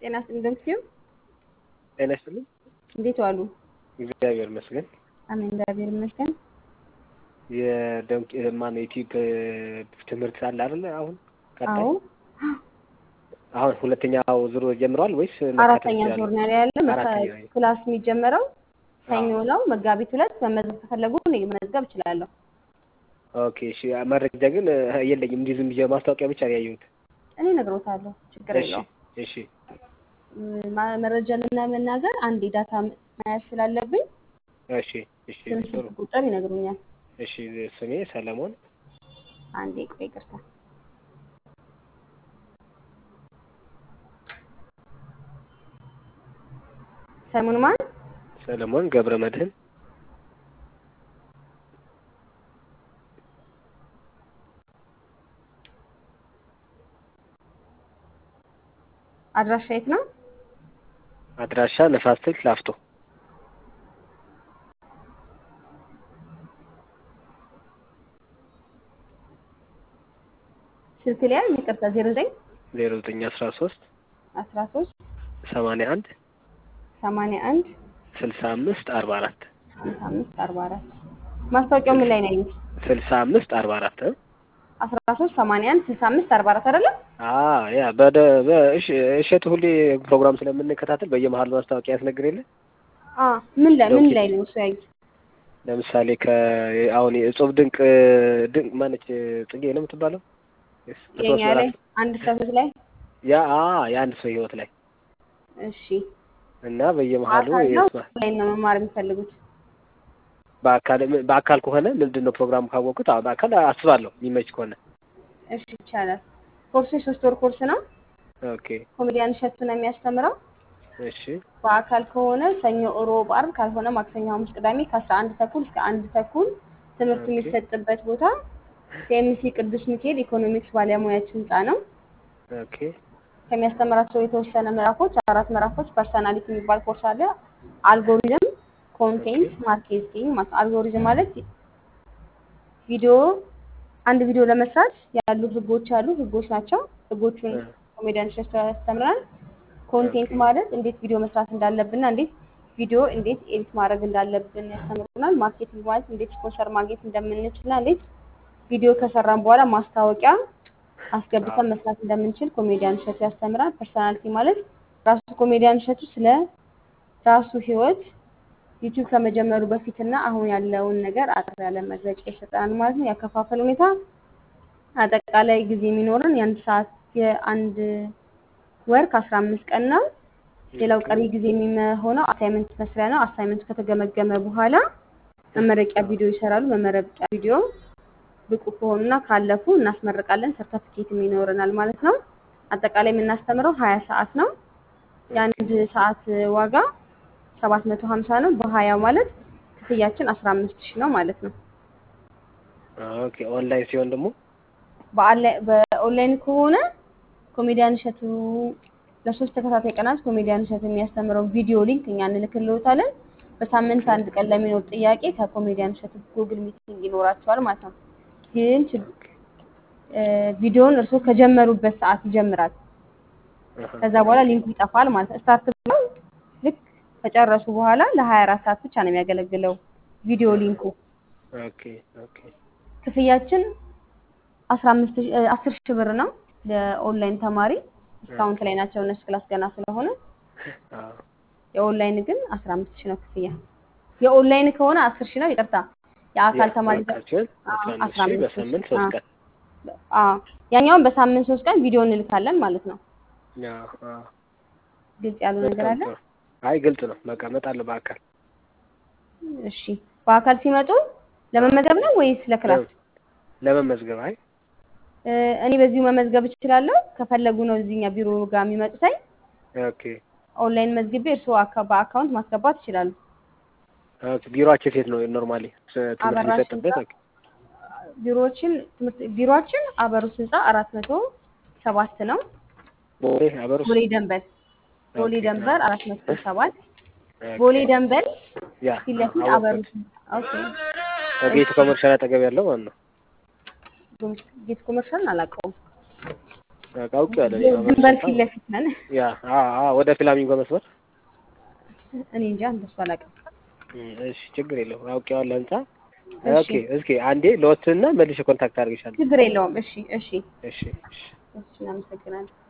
ጤና ይስጥልኝ ደምሲው ጤና ይስጥልኝ። እንዴት ዋሉ? እግዚአብሔር ይመስገን። አሜን እግዚአብሔር ይመስገን። የደንቅ ማን ዩቲዩብ ትምህርት አለ አይደለ? አሁን ቀጣይ አዎ አሁን ሁለተኛው ዙር ጀምሯል ወይስ አራተኛ ዙር ነው ያለ። አራተኛ ክላስ የሚጀመረው ሰኞ ነው መጋቢት ሁለት። መመዝገብ ከፈለጉ እኔ መመዝገብ እችላለሁ። ኦኬ እሺ። መረጃ ግን የለኝም። እንዲህ ዝም ብዬ ማስታወቂያ ብቻ ነው ያየሁት። እኔ እነግሮታለሁ፣ ችግር እሺ የለውም። እሺ ማ- መረጃ ለመናገር አንድ ዳታ መያዝ ስላለብኝ እሺ እሺ ስም፣ ጥሩ ስልክ ቁጥር ይነግሩኛል። እሺ። ስሜ ሰለሞን አንዴ ቆይ ይቅርታ። ሰሙን ማን? ሰለሞን ገብረ መድህን አድራሻ የት ነው? አድራሻ ነፋስ ስልክ ላፍቶ ስልክ ላይ ይቅርታ፣ ዜሮ ዘጠኝ ዜሮ ዘጠኝ አስራ ሶስት አስራ ሶስት ሰማንያ አንድ ሰማንያ አንድ ስልሳ አምስት አርባ አራት ሀምሳ አምስት አርባ አራት ማስታወቂያው ምን ላይ ነው ያዩት? ስልሳ አምስት አርባ አራት አስራ ሶስት ሰማንያ አንድ ስልሳ አምስት አርባ አራት አይደለም? ያ በደ በእሽ እሸቱ ሁሌ ፕሮግራም ስለምንከታተል በየመሀሉ ማስታወቂያ ያስነግር የለ አ ምን ላይ ምን ኦኬ። ላይ ነው እሱ ያዩት? ለምሳሌ ከ አሁን የእጹብ ድንቅ ድንቅ ማነች ጽጌ ነው የምትባለው ሶስት የኛ ላይ ምዕራፍ አንድ ሰው ላይ ያ አ የአንድ ሰው ህይወት ላይ እሺ እና በየመሀሉ አካል ነው የስማ- ላይ ነው መማር የሚፈልጉት? በአካል በአካል ከሆነ ምንድን ነው ፕሮግራሙ ካወቅኩት አዎ በአካል አስባለሁ የሚመች ከሆነ እሺ ይቻላል። ኮርሱ የሶስት ወር ኮርስ ነው። ኦኬ ኮሜዲያን እሸቱ ነው የሚያስተምረው። እሺ በአካል ከሆነ ሰኞ፣ እሮብ፣ አርብ ካልሆነ ማክሰኞ፣ ሐሙስ፣ ቅዳሜ ከአስራ አንድ ተኩል እስከ አንድ ተኩል ትምህርት ኦኬ። የሚሰጥበት ቦታ ከኤምሲ ቅዱስ ሚካኤል ኢኮኖሚክስ ባለሙያዎች ህንፃ ነው። ኦኬ ከሚያስተምራቸው የተወሰነ ምዕራፎች አራት ምዕራፎች ፐርሰናሊቲ የሚባል ኮርስ አለ። አልጎሪዝም፣ ኮንቴንት ማርኬቲንግ ማለት አልጎሪዝም ማለት ቪዲዮ አንድ ቪዲዮ ለመስራት ያሉ ህጎች አሉ። ህጎች ናቸው። ህጎቹን እ። ኮሜዲያን እሸቱ ያስተምራል። ኮንቴንት ኦኬ። ማለት እንዴት ቪዲዮ መስራት እንዳለብንና እንዴት ቪዲዮ እንዴት ኤዲት ማድረግ እንዳለብን ያስተምሩናል። ማርኬቲንግ ማለት እንዴት ስፖንሰር ማግኘት እንደምንችልና እንዴት ቪዲዮ ከሰራን በኋላ ማስታወቂያ አስገብተን መስራት እንደምንችል ኮሜዲያን እሸቱ ያስተምራል። ፐርሰናሊቲ ማለት ራሱ ኮሜዲያን እሸቱ ስለ ራሱ ህይወት ዩቲዩብ ከመጀመሩ በፊትና አሁን ያለውን ነገር አጠር ያለ መግለጫ ይሰጠናል ማለት ነው። ያከፋፈል ሁኔታ አጠቃላይ ጊዜ የሚኖረን የአንድ ሰዓት የአንድ ወር ከአስራ አምስት ቀን ነው። ሌላው ቀሪ ጊዜ የሚሆነው አሳይመንት መስሪያ ነው። አሳይመንቱ ከተገመገመ በኋላ መመረቂያ ቪዲዮ ይሰራሉ። መመረቂያ ቪዲዮ ብቁ ከሆኑና ካለፉ እናስመርቃለን። ሰርተፊኬትም ይኖረናል ማለት ነው። አጠቃላይ የምናስተምረው ሀያ ሰዓት ነው። የአንድ ሰዓት ዋጋ ሰባት መቶ ሀምሳ ነው። በሀያ ማለት ክፍያችን አስራ አምስት ሺህ ነው ማለት ነው። ኦኬ ኦንላይን ሲሆን ደግሞ በአንላይ- በኦንላይን ከሆነ ኮሜዲያን እሸቱ ለሶስት ተከታታይ ቀናት ኮሜዲያን እሸቱ የሚያስተምረው ቪዲዮ ሊንክ እኛ እንልክልዎታለን። በሳምንት አንድ ቀን ለሚኖር ጥያቄ ከኮሜዲያን እሸቱ ጉግል ሚቲንግ ይኖራቸዋል ማለት ነው። ግን ችግ- እ፣ ቪዲዮውን እርስዎ ከጀመሩበት ሰዓት ይጀምራል። አሃ። ከዛ በኋላ ሊንኩ ይጠፋል ማለት ነው። ስታርት ብለው ልክ ከጨረሱ በኋላ ለሀያ አራት ሰዓት ብቻ ነው የሚያገለግለው ቪዲዮ ሊንኩ። ኦኬ ኦኬ ክፍያችን አስራ አምስት ሺህ- እ፣ አስር ሺህ ብር ነው ለኦንላይን ተማሪ ዲስካውንት ላይ ናቸው እነሱ ክላስ ገና ስለሆነ አዎ የኦንላይን ግን አስራ አምስት ሺህ ነው ክፍያ። የኦንላይን ከሆነ አስር ሺህ ነው። ይቅርታ የአካል ተማሪ ጋ- ያካቸውን አዎ፣ አስራ አምስት ሺህ በሳምንት ሶስት ቀን አዎ፣ ያኛውን በሳምንት ሶስት ቀን ቪዲዮ እንልካለን ማለት ነው። አዎ አዎ ግልጽ ያሉ ነገር በጣም አለ። ጥሩ። አይ ግልጽ ነው። በቃ እመጣለሁ በአካል እሺ፣ በአካል ሲመጡ ለመመዝገብ ነው ወይስ ለክላስ? ለመመዝገብ አይ እ፣ እኔ በዚሁ መመዝገብ እችላለሁ። ከፈለጉ ነው እዚህኛ ቢሮ ጋር የሚመጡት። አይ ኦኬ ኦንላይን መዝግቤ እርስዎ አካ- በአካውንት ማስገባት ይችላሉ። ኦኬ ቢሮአችሁ የት ነው ኖርማሊ ትምህርት አበራሽ የሚሰጥበት? ህንፃ ቢሮዎችን ትምህርት ቢሮአችን አበሩስ ህንፃ አራት መቶ ሰባት ነው። ቦሌ አበሩስ ቦሌ ደንበል ቦሌ ኦኬ። ደንበር አራት መቶ ሰባት ኦኬ። ቦሌ ደንበል ያ ፊት ለፊት አወቅሁት። አበሩስ ኦኬ። ከጌቱ ኮመርሻል አጠገብ ያለው ማለት ነው። ጌት ኮመርሻልን አላውቀውም። በቃ አውቄዋለሁ። እኔ ያው ድንበር መርሶታ ፊት ለፊት ነን። ያ አ አ ወደ ፍላሚንጎ መስመር እኔ እንጃ እንደሱ አላውቅም። እም፣ እሺ ችግር የለውም አውቄዋለሁ። ህንጻ እሺ ኦኬ። እስኪ አንዴ ለወስንና መልሼ ኮንታክት አድርግሻለሁ። ችግር የለውም። እሺ እሺ እሺ እሺ እሺ እናመሰግናለን።